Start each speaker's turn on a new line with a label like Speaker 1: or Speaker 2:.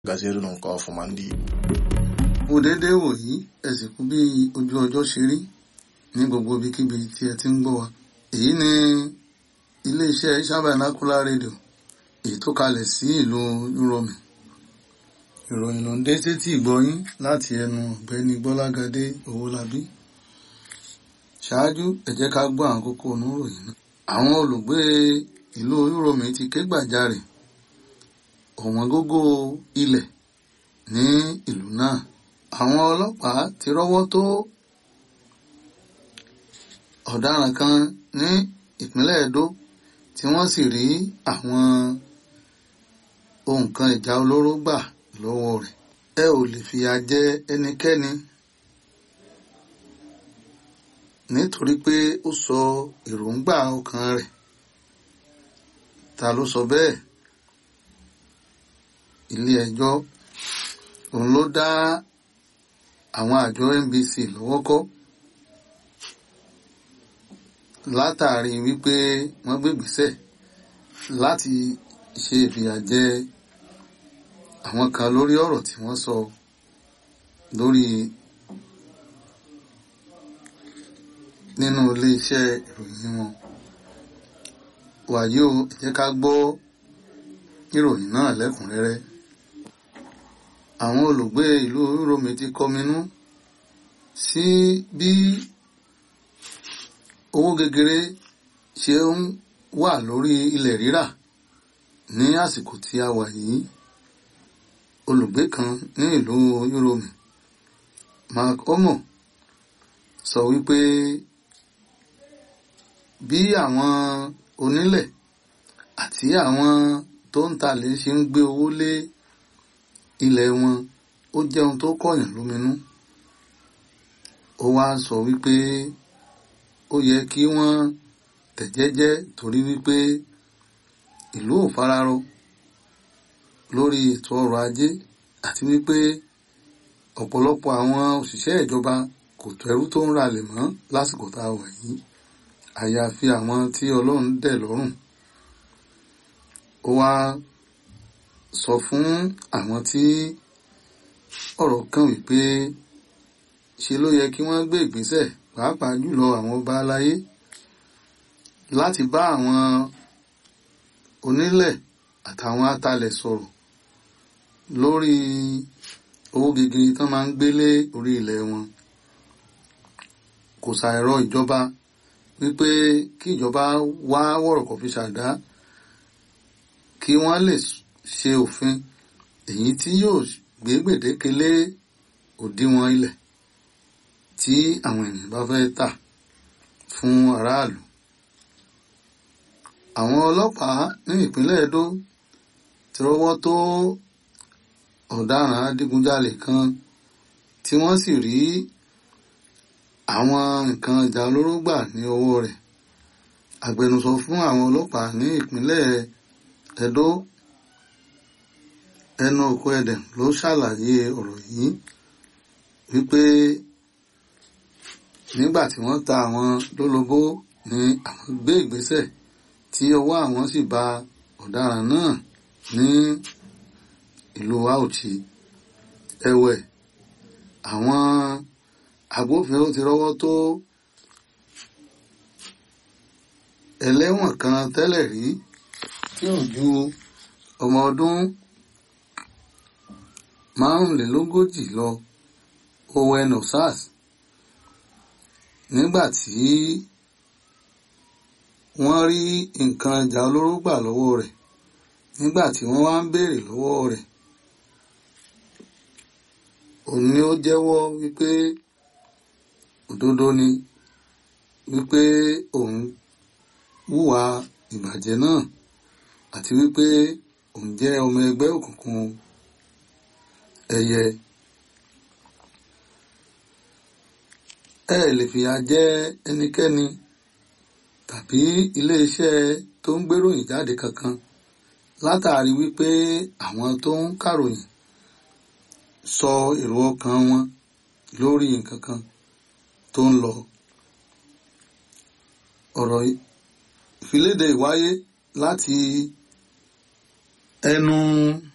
Speaker 1: gazeru nke ọfụma ndị Igbo
Speaker 2: kò déédéé wòyí ẹ sì kú bí ojú ọjọ́ ṣe rí ní gbogbo ibikíbi tí ẹ ti ń gbọ́ wa èyí ni iléeṣẹ́ Iṣabanacola rédíò èyí tó kalẹ̀ sí ìlú Uromi ìròyìn ló ń dé sétí ìgbọ́yín láti ẹnu ọ̀gbẹ́ni Gbọ́lágadé Owólabí ṣáájú ẹ jẹ́ ká gbọ́ àwọn kókó oníròyìn náà àwọn olùgbé ìlú Uromi ti ké gbàjarè ọ̀wọ́n gógó ilẹ̀ ní ìlú náà àwọn ọlọ́pàá ti rọ́wọ́ tó ọ̀daràn kan ní ìpínlẹ̀ Edo tí wọ́n sì rí àwọn ohun kan ìjà olóró gbà lọ́wọ́ rẹ̀ ẹ ò lè fìyà jẹ ẹnikẹ́ni nítorí pé ó sọ èròǹgbà ọkàn rẹ̀ ta ló sọ bẹ́ẹ̀ ilé ẹjọ́ òun ló dá àwọn àjọ NBC lọ́wọ́ kọ́ látàrí wípé wọ́n gbégbèsẹ̀ láti ṣe ìfìyàjẹ àwọn kan lórí ọ̀rọ̀ tí wọ́n sọ lórí nínú iléeṣẹ́ ìròyìn wọn wàyí o ẹ jẹ́ ká gbọ́ ìròyìn náà lẹ́kùnrẹ́rẹ́ àwọn olùgbé ìlú Uromi ti kọminú sí bí owó gegere ṣe ń wà lórí ilẹ̀ rírà ní àsìkò tí a wà yìí olùgbé kan ní ìlú Uromi Mark Omo sọ wípé bí àwọn onílẹ̀ àti àwọn tó ń talẹ̀ ṣe ń gbé owó lé ilẹ̀ wọn ó jẹ́ ohun tó kọ̀yàn lóminú ó wá sọ wípé ó yẹ kí wọ́n tẹ̀jẹ́jẹ́ torí wípé ìlú ò fararọ lórí ètò ọrọ̀ ajé àti wípé ọ̀pọ̀lọpọ̀ àwọn òṣìṣẹ́ ìjọba kò tó ẹrú tó ń ralẹ̀ mọ́ lásìkò tá a wà yìí àyàfi àwọn tí Ọlọ́run dẹ̀ lọ́rùn ó wá sọ fún àwọn tí ọ̀rọ̀ kàn wípé ṣe ló yẹ kí wọ́n gbé ìgbésẹ̀ pàápàá jùlọ àwọn ọba aláyé láti bá àwọn onílẹ̀ àtàwọn atalẹ̀ sọ̀rọ̀ lórí owó gegere tán máa ń gbélé orí ilẹ̀ wọn kò ṣàìrọ̀ ìjọba wípé kí ìjọba wá wọ̀rọ̀kọ̀ fi ṣàdá kí wọ́n lè ṣe òfin èyí tí yóò gbé gbèdéke lé òdiwọ̀n ilẹ̀ tí àwọn ènìyàn bá fẹ́ tà fún aráàlú. àwọn ọlọ́pàá ní ìpínlẹ̀ Edo ti rọ́wọ́ tó ọ̀daràn adigunjalè kan tí wọ́n sì rí àwọn nǹkan ìjà olóró gbà ní ọwọ́ rẹ̀ agbẹnusọ fún àwọn ọlọ́pàá ní ìpínlẹ̀ Edo ẹnu òkú ẹdẹm ló ṣàlàyé ọ̀rọ̀ yìí wípé nígbà tí wọ́n ta àwọn lólobó ni àwọn gbé ìgbésẹ̀ tí ọwọ́ àwọn sì ba ọ̀daràn náà ní ìlú Auchi ẹ̀wẹ̀ àwọn agbófinró ti rọ́wọ́ tó ẹlẹ́wọ̀n kan tẹ́lẹ̀ rí tí ò ju ọmọ ọdún márùnlélógójì lọ Owen Osas nígbà tí wọ́n rí nǹkan ìjà olóró gbà lọ́wọ́ rẹ̀ nígbà tí wọ́n wá ń béèrè lọ́wọ́ rẹ̀ òun ni ó jẹ́wọ́ wípé òdodo ni wípé òun hùwà ìbàjẹ́ náà àti wípé òun jẹ́ ọmọ ẹgbẹ́ òkùnkùn ẹyẹ ẹ lè fìyà jẹ ẹnikẹ́ni tàbí iléeṣẹ́ tó ń gbéròyìn jáde kankan látàrí wípé àwọn tó ń kàròyìn sọ èrò ọkàn wọn lórí nǹkan kan tó ń lọ ọ̀rọ̀ ìfiléde ìwáyé láti ẹnu